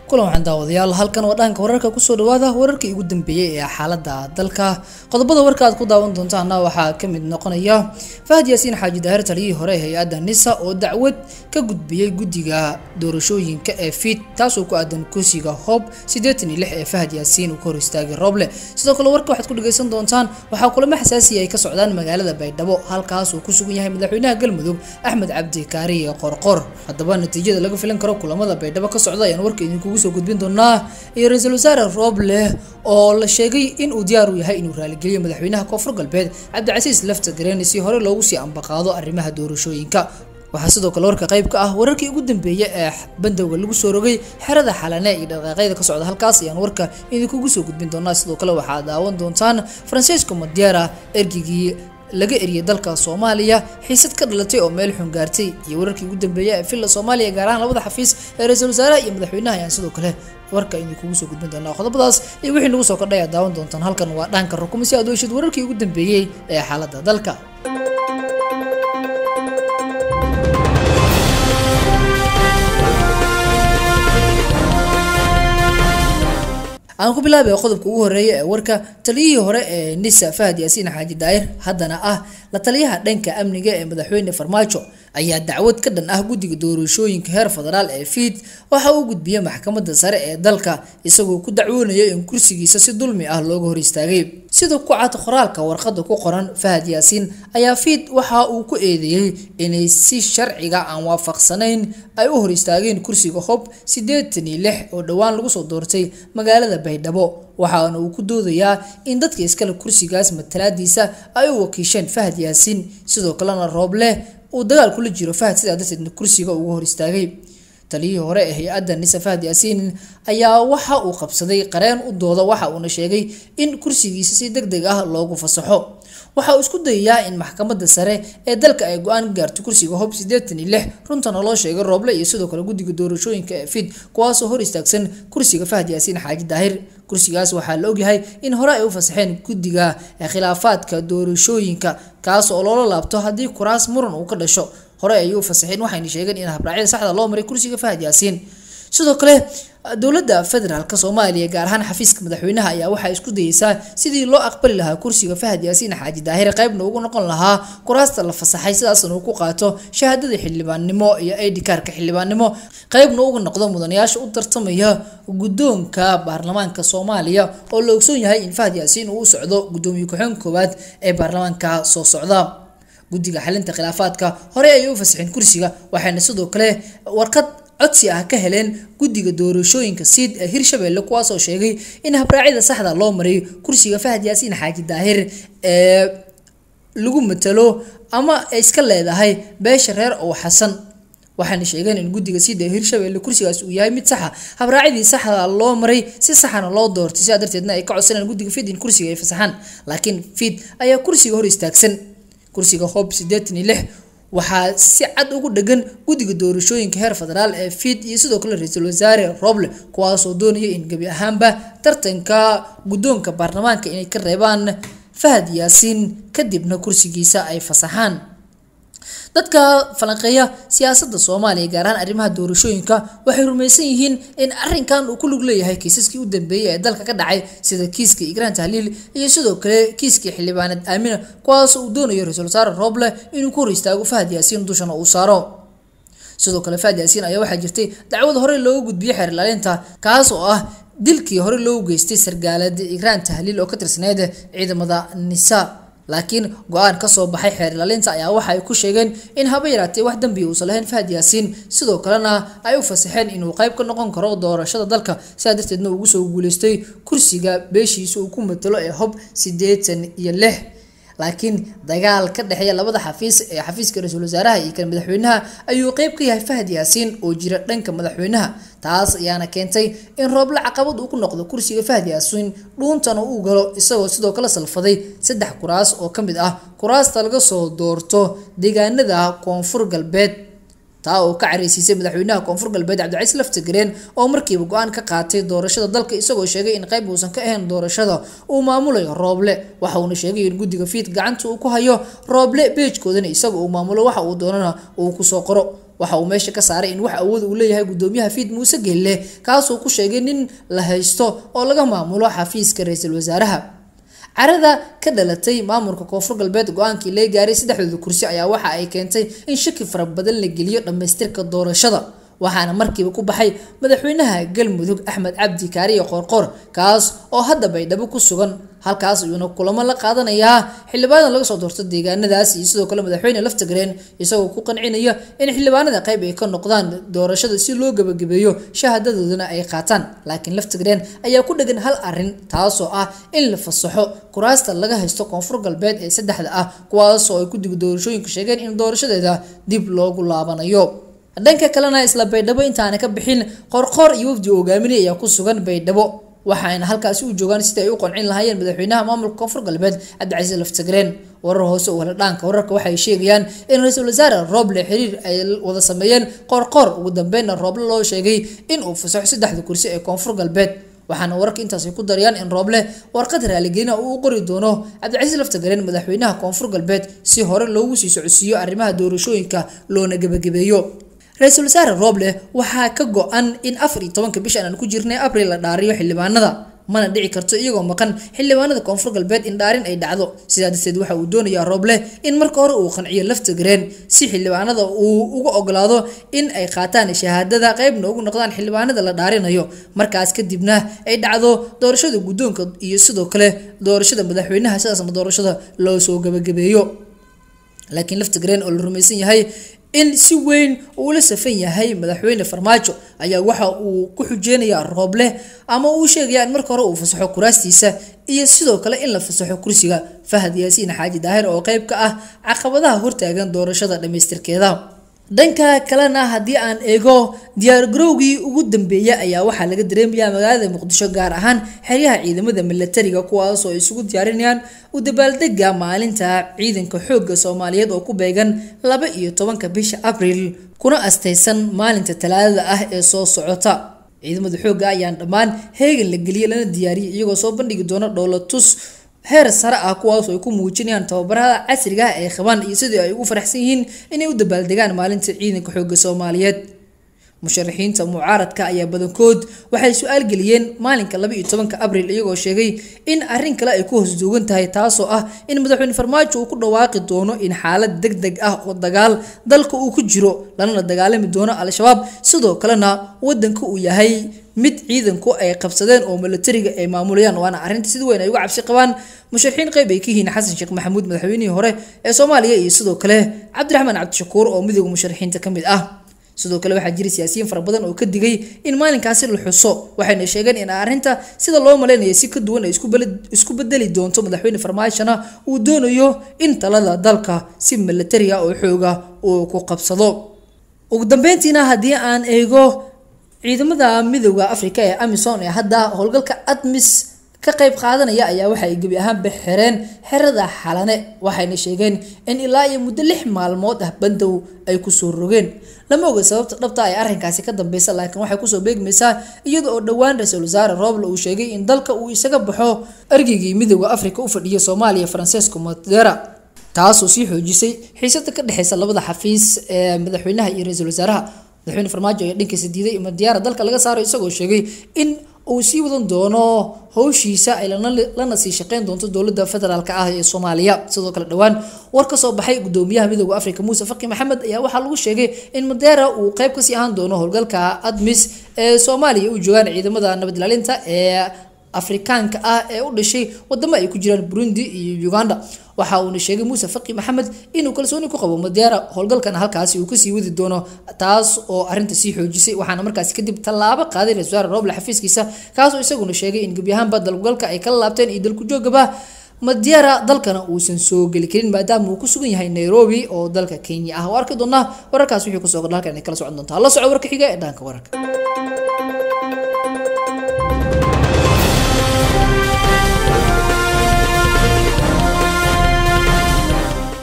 kulan waxaan daawadayaal halkan waa dhaanka wararka kusoo dhawaada wararkii ugu dambeeyey ee xaalada dalka qodobada warka aad ku daawan doontaana waxaa ka mid noqonaya fahad yaasiin xaaji daahir taliyihii hore ee hay-adda nisa oo dacwad ka gudbiyey guddiga doorashooyinka ee fiid taasoo ku aadan kursiga hoob siddeetan iyo lix ee fahad yaasiin uu ka hor istaagay rooble sidoo kale warka waxaad ku dhagaysan doontaan waxaa kulamo xasaasiya ay ka socdaan magaalada baydhabo halkaas uu ku sugan yahay madaxweynaha galmudug axmed cabdi kaariye qorqor haddaba natiijada laga filan karo kulamada baydhabo ka socda ayaan warka idinkugu soo gudbin doonaa iyo ra-iisul wasaare rooble oo la sheegay in uu diyaar u yahay inuu raaligeliyo madaxweynaha koonfur galbeed cabdicasiis lafta gareen si hore loogu sii ambaqaado arrimaha doorashooyinka waxaa sidoo kale warka qayb ka ah wararkii ugu dambeeyey ee bandowga lagu soo rogay xerada xalane iyo dhaqaaqyada ka socda halkaas ayaan warka idinkugu soo gudbin doonaa sidoo kale waxaad daawan doontaan francisco madiera ergigii laga eriyay dalka soomaaliya xiisad ka dhalatay oo meel xun gaartay iyo wararkii ugu dambeeyay ee villa soomaaliya gaar ahaan labada xafiis ee ra-iisul wasaaraha iyo madaxweynaha ayaan sidoo kale warka idinkugu soo gudbin doonaa qodobadaas iyo wixii nagu soo kordhay aad daawan doontaan halkan waa dhaanka rukuma si aad u heshid wararkii ugu dambeeyey ee xaaladda dalka aan ku bilaabay qodobka ugu horeeya ee warka taliyihii hore ee nisa fahad yaasiin xaaji daahir haddana ah la taliyaha dhanka amniga ee madaxweyne farmaajo ayaa dacwad ka dhan ah guddiga doorashooyinka heer federaal ee fiid waxa uu gudbiyey maxkamadda sare ee dalka isagoo ku dacwoonaya in kursigiisa si dulmi ah looga hor istaagay sida ku cad qoraalka warqadda ku qoran fahad yaasiin ayaa fiid waxa uu ku eedeeyey inay si sharciga aan waafaqsanayn ay u hor istaageen kursiga hob siddeetan iyo lix oo dhowaan lagu soo doortay magaalada baydhabo waxaana uu ku doodayaa in dadka iskale kursigaas matalaadiisa ay u wakiisheen fahad yaasiin sidoo kalena rooble uu dagaal kula jiro fahad sidaa darteedna kursiga uga hor istaagay taliyihii hore ee hay-adda nisa fahad yaasiin ayaa waxa uu qabsaday qareen u dooda waxa uuna sheegay in kursigiisa si deg deg ah loogu fasaxo waxa uu isku dayayaa in maxkamadda sare ee dalka ay go-aan ka gaarto kursiga hob siddeetan iyo lix runtana loo sheegay rooble iyo sidoo kale guddiga doorashooyinka ee fid kuwaasoo hor istaagsan kursiga fahad yaasiin xaaji daahir kursigaas waxaa la ogyahay in hore ay u fasaxeen guddiga khilaafaadka doorashooyinka kaas oo loola laabto haddii kuraas muran uu ka dhasho hore ayay u fasaxeen waxayna sheegeen in habraacyada saxda loo maray kursiga fahad yaasiin sidoo kale dowladda federaalk soomaaliya gaar ahaan xafiiska madaxweynaha ayaa waxay isku dayeysaa sidii loo aqbali lahaa kursiga fahad yaasiin xaaji daahir qaybna ugu noqon lahaa kuraasta la fasaxay sidaasna uu ku qaato shahaadada xildhibaannimo iyo id kaarka xildhibaannimo qaybna uga noqdo mudanayaasha u tartamaya guddoonka baarlamaanka soomaaliya oo la ogsoon yahay in fahad yaasiin uu u socdo guddoomiye ku-xeen koowaad ee baarlamaanka soo socda guddiga xalinta khilaafaadka hore ayay u fasaxeen kursiga waxayna sidoo kale warqad codsi ah ka heleen guddiga doorashooyinka siid ee hirshabelle kuwaasoo sheegay in habraacyada saxda loo maray kursiga fahad yaasiin xaaji daahir ee lagu matalo ama ay iska leedahay beesha reer ow xasan waxaana sheegeen in guddiga siid ee hirshabelle kursigaas uu yahay mid saxa habraacyadii saxda loo maray si saxana loo doortay sidaa darteedna ay ka codsaneen guddiga fiid in kursiga ay fasaxaan laakiin fiid ayaa kursiga hor istaagsan kursiga hob siddeetan iyo lix waxaa si cad ugu dhegan guddiga doorashooyinka heer federaal ee fiid iyo sidoo kale ra-iisul wasaare roble kuwaasoo doonaya in gebi ahaanba tartanka guddoonka baarlamaanka inay ka reebaan fahad yaasiin kadibna kursigiisa ay fasaxaan dadka falanqeeya siyaasadda soomaaliya gaar ahaan arrimaha doorashooyinka waxay rumaysan yihiin in arrinkan uu ku lug leeyahay kiisaskii u dambeeyey ee dalka ka dhacay sida kiiska igraan tahliil iyo sidoo kale kiiskii xildhibaaneed aamina kuwaas uu doonayo ra-iisul wasaare rooble inuu ku hor istaago fahad yaasiin dushana uu saaro sidoo kale fahad yaasiin ayaa waxaa jirtay dacwad hore loogu gudbiyey xeer ilaalinta kaas oo ah dilkii hore loogu geystay sargaalad igraan tahliil oo ka tirsaneyd ciidamada nisa laakiin go-aan kasoo baxay xeer ilaalinta ayaa waxa ay ku sheegeen in haba yaraatee wax dambiya uusan lahayn fahad yaasiin sidoo kalena ay u fasaxeen inuu qayb ka noqon karo doorashada dalka sidaa darteedna ugu soo guuleystay kursiga beeshiisa uu ku matalo ee hob siddeetan iyo lix laakiin dagaal ka dhexeeya labada xafiis ee xafiiska ra-iisul wasaaraha iyo kan madaxweynaha ayuu qeyb ka yahay fahad yaasiin oo jira dhanka madaxweynaha taas ayaana keentay in rooble caqabad uu ku noqdo kursiga fahad yaasiin dhuuntana uu galo isagoo sidoo kale salfaday saddex kuraas oo ka mid ah kuraasta laga soo doorto deegaanada koonfur galbeed taa oo ka careysiisay madaxweynaha koonfur galbeed cabdicaiis laftagareen oo markiiba go-aan ka qaatay doorashada dalka isagoo sheegay in qayb uusan ka ahayn doorashada uu maamulayo rooble waxa uuna sheegay in guddiga fiid gacanta uu ku hayo rooble beejkoodana isaga uu maamulo waxa uu doonana uu kusoo qoro waxa uu meesha ka saaray in wax awood uu leeyahay gudoomiyaha fiid muuse gelle kaasoo ku sheegay nin la haysto oo laga maamulo xafiiska ra-iisul wasaaraha carada ka dhalatay maamulka koonfur galbeed go-aankii laga gaaray saddexdooda kursi ayaa waxa ay keentay in shaki fara badan la geliyo dhammaystirka doorashada waxaana markiiba ku baxay madaxweynaha galmudug axmed cabdi kaariye qoorqoor kaas oo hadda baydhabo ku sugan halkaas ayuuna kulamo la qaadanayaa xildhibaanada laga soo doorto deegaanadaas iyo sidoo kale madaxweyne laftagreen isagoo ku qancinaya in xildhibaanada qayb ay ka noqdaan doorashada si loo gabagabeeyo shahaadadoodana ay qaataan laakiin laftagreen ayaa ku dhegan hal arin taasoo ah in la fasaxo kuraasta laga haysto koonfur galbeed ee saddexda ah kuwaasoo ay guddiga doorashooyinka sheegeen in doorashadeeda dib loogu laabanayo dhanka kalena isla baydhabo intaana ka bixin qorqoor iyo wafdi hogaaminay ayaa ku sugan baydhabo waxaayna halkaasi u joogaan sidii ay u qancin lahaayeen madaxweynaha maamulka koonfur galbeed cabdicasiis laftagreen warar hoose oo heladhaanka wararka waxay sheegayaan in ra-iisul wasaare rooble xiriir ay wada sameeyeen qoorqoor ugu dambeynna rooble loo sheegay in uu fasaxo saddexda kursi ee koonfur galbeed waxaana wararka intaasay ku darayaan in rooble warqad raaligelina uu u qori doono cabdicasiis laftagreen madaxweynaha koonfur galbeed si hore loogu sii socodsiiyo arrimaha doorashooyinka loona gebagabeeyo ra-iisul wasaare rooble waxaa ka go-an in afar iyo tobanka bishan aan ku jirnay abril la dhaariyo xildhibaanada mana dhici karto iyagoo maqan xildhibaanada koonfur galbeed in dhaarin ay dhacdo sidaa darteed waxa uu doonayaa rooble in marka hore uu qanciyo laftagreen si xildhibaanada uu uga ogolaado in ay qaataan shahaadada qeybna ugu noqdaan xildhibaanada la dhaarinayo markaas kadibna ay dhacdo doorashada guddoonka iyo sidoo kale doorashada madaxweynaha sidaasna doorashada loo soo gabagabeeyo laakiin laftagreen oo la rumaysan yahay in si weyn uu la safan yahay madaxweyne farmaajo ayaa waxa uu ku xujeynayaa rooble ama uu sheegaya in marka hore uu fasaxo kuraastiisa iyo sidoo kale in la fasaxo kursiga fahad yaasiin xaaji daahir oo qeyb ka ah caqabadaha hortaagan doorashada dhammaystirkeeda dhanka kalena haddii aan eego diyaargarowgii ugu dambeeyay ayaa waxaa laga dareemayaa magaalada muqdisho gaar ahaan xeryaha ciidamada milatariga kuwaasoo isugu diyaarinayaan u dabaaldega maalinta ciidanka xoogga soomaaliyeed oo ku beegan laba iyo tobanka bisha abriil kuna astaysan maalinta talaadada ah ee soo socota ciidamada xoogga ayaan dhammaan heegan la geliyay lana diyaariyay iyagoo soo bandhigi doona dhowlatus heer sare ah kuwaasoo ay ku muujinayaan tababarada casriga ah ay qabaan iyo sidii ay ugu faraxsan yihiin inay u dabaaldegaan maalinta ciidanka xoogga soomaaliyeed musharaxiinta mucaaradka ayaa badankood waxay su-aal geliyeen maalinka laba iyo tobanka abriil iyagoo sheegay in arrin kale ay ku hoos duugan tahay taasoo ah in madaxweyne farmaajo uu ku dhawaaqi doono in xaalad deg deg ah oo dagaal dalka uu ku jiro lanana dagaalami doono al-shabaab sidoo kalena wadanka uu yahay mid ciidanku ay qabsadeen oo milatariga ay maamulayaan waana arrinta sida weyn ay uga cabsi qabaan musharaxiin qeyb ay ka yihiin xasan sheekh maxamuud madaxweynihii hore ee soomaaliya iyo sidoo kale cabdiraxmaan cabdishakuur oo midooda musharaxiinta ka mid ah sidoo kale waxaa jira siyaasiyiin fara badan oo ka digay in maalinkaasi la xuso waxayna sheegeen in arrinta sida loo malaynaya si ka duwan ay isku bedeli doonto madaxweyne farmaashona uu doonayo in talada dalka si milatariga oo xooga uu ku qabsado ugu dambeyntiina haddii aan eego ciidamada midooda afrika ee amison ee hadda howlgalka admis ka qayb qaadanaya ayaa waxa ay gebi ahaanba xireen xerada xalane waxayna sheegeen in ilaa iyo muddo lix maalmood ah bandow ay kusoo rogeen lama oga sababta dhabta ay arrinkaasi ka dambeysa laakiin waxay kusoo beegmaysaa iyada oo dhowaan ra-iisul wasaare rooble uu sheegay in dalka uu isaga baxo ergeygii midooda afrika u fadhiya soomaaliya francesco matera taasoo sii xoojisay xiisada ka dhexeysa labada xafiis ee madaxweynaha iyo ra-iisul wasaaraha madaxweyne farmaajo ayaa dhankiisa diiday ima diyaara dalka laga saaro isagoo sheegay in uu sii wadan doono howshiisa ay lana sii shaqeyn doonto dowladda federaalk ah ee soomaaliya sidoo kale dhowaan war ka soo baxay gudoomiyaha midooda afrika muuse faki maxamed ayaa waxaa lagu sheegay in madeera uu qeyb kasii ahaan doono howlgalka admis ee soomaaliya u joogaan ciidamada nabadilaalinta ee afrikaanka ah ee u dhashay wadamo ay ku jiraan burundi iyo uganda waxa uuna sheegay muuse faki maxamed inuu kalsooni ku qabo madeera howlgalkan halkaasi uu kasii wadi doono taas oo arinta sii xoojisay waxaana markaasi kadib tallaabo qaaday ra-isul wasaare roble xafiiskiisa kaasoo isaguna sheegay in gebi ahaanba dalgalka ay kala laabteen iyo dalku joogaba madeera dalkana uusan soo geli karin maadaama uu ku sugan yahay nairobi oo dalka kenya ah oo arki doonaa wararkaas wixii kusoo kordha halkan ay kala socon doontaa la soco warka xiga ee dhaanka wararka